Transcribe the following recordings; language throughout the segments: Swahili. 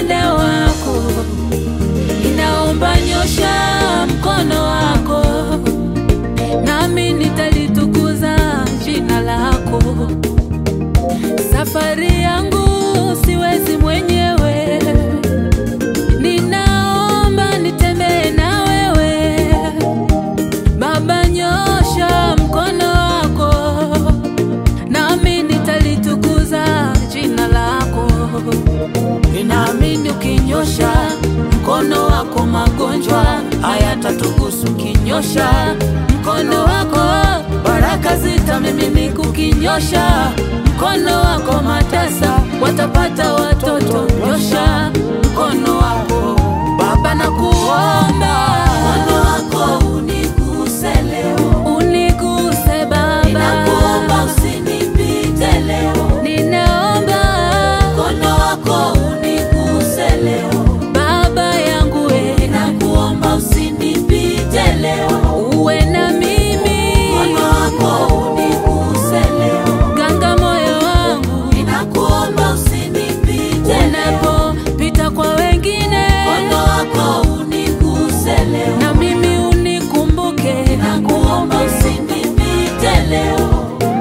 upande wako, ninaomba nyosha mkono wako, nami nitalitukuza jina lako. Safari yangu siwezi mwenyewe, ninaomba nitembee na wewe. Baba, nyosha mkono wako, nami nitalitukuza jina lako. Ninaamini ukinyosha mkono wako, magonjwa hayatatugusu. Ukinyosha mkono wako, baraka zitamiminika. Ukinyosha mkono wako, matasa watapata watoto. Nyosha mkono wako Baba, nakuomba mkono wako uniguse leo, uniguse Baba, ninakuomba usinipite leo, ninaomba mkono wako uniguse leo, Baba yangu we, ninakuomba usinipite leo, uwe na mimi, mkono wako uniguse leo, ganga moyo wangu, ninakuomba usinipite unapopita kwa wengine, mkono wako uniguse leo, na mimi unikumbuke, ninakuomba usinipite leo.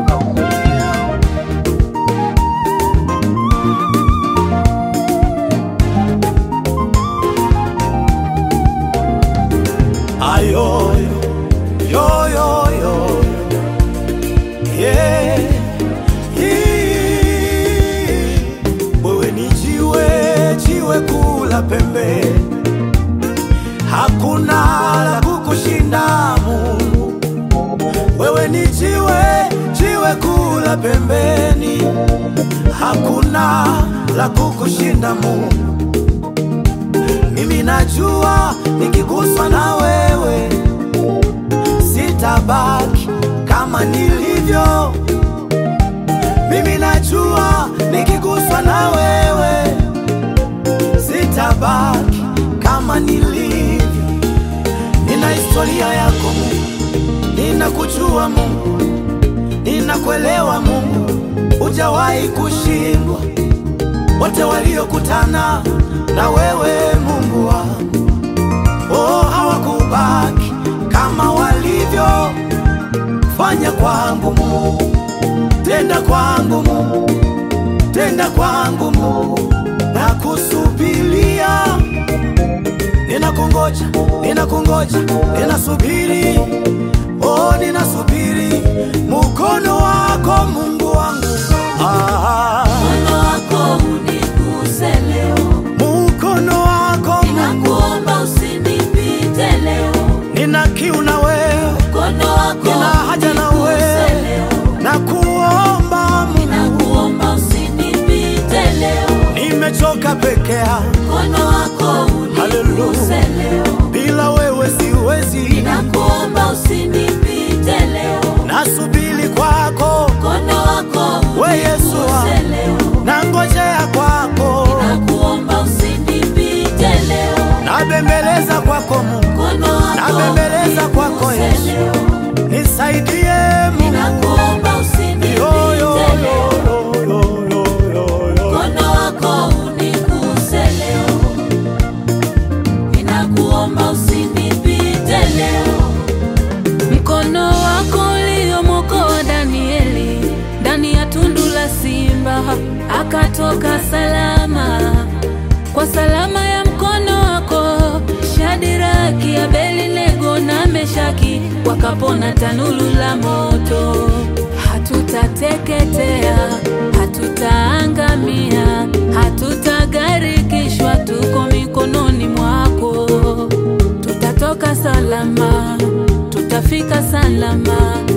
Ayo, yo, yo, yo. Yeah. Hii. Wewe ni jiwe, jiwe kula pembe, hakuna la kukushinda Mungu. Wewe ni jiwe, jiwe kula pembeni, hakuna la kukushinda Mungu. Mimi najua nikiguswa na wewe sitabaki kama nilivyo. Mimi najua nikiguswa na wewe sitabaki kama nilivyo. Nina historia yako Mungu, ninakujua Mungu, ninakuelewa Mungu, hujawahi kushindwa wote waliokutana na wewe Mungu wangu, oh, hawakubaki kama walivyo. Fanya kwangu Mungu, tenda kwangu Mungu, tenda kwangu Mungu, na kusubiria. Ninakungoja, ninakungoja, ninasubiri, oh, ninasubiri mkono wako Mungu wangu ah. Mkono wako uniguse leo, Mkono wako ninakuomba usinipite leo. nina kiu na wewe, Mkono wako nina haja na uniguse wewe, leo, na kuomba Mungu, ninakuomba usinipite leo. nimechoka peke yangu, Mkono wako uniguse leo, bila wewe siwezi, ninakuomba usinipite leo. nasubiri kwako, Mkono wako we Yesu uniguse wangu, leo, nangojea kwako, ninakuomba usinipite leo. nabembeleza kwako Mungu, Mkono wako nabembeleza kwako uniguse Yesu, leo, nisaidie Mungu. ninakuomba usinipite Yo, yo, leo. yo, yo, yo, yo, yo. Mkono wako uniguse leo, ninakuomba usinipite leo. Mkono wako uliomwokoa Danieli ndani ya tundu la simba akatoka salama. Kwa salama ya mkono wako Shadiraki, Abednego na Meshaki wakapona tanuru la moto. Hatutateketea, hatutaangamia, hatutagarikishwa, tuko mikononi mwako. Tutatoka salama, tutafika salama,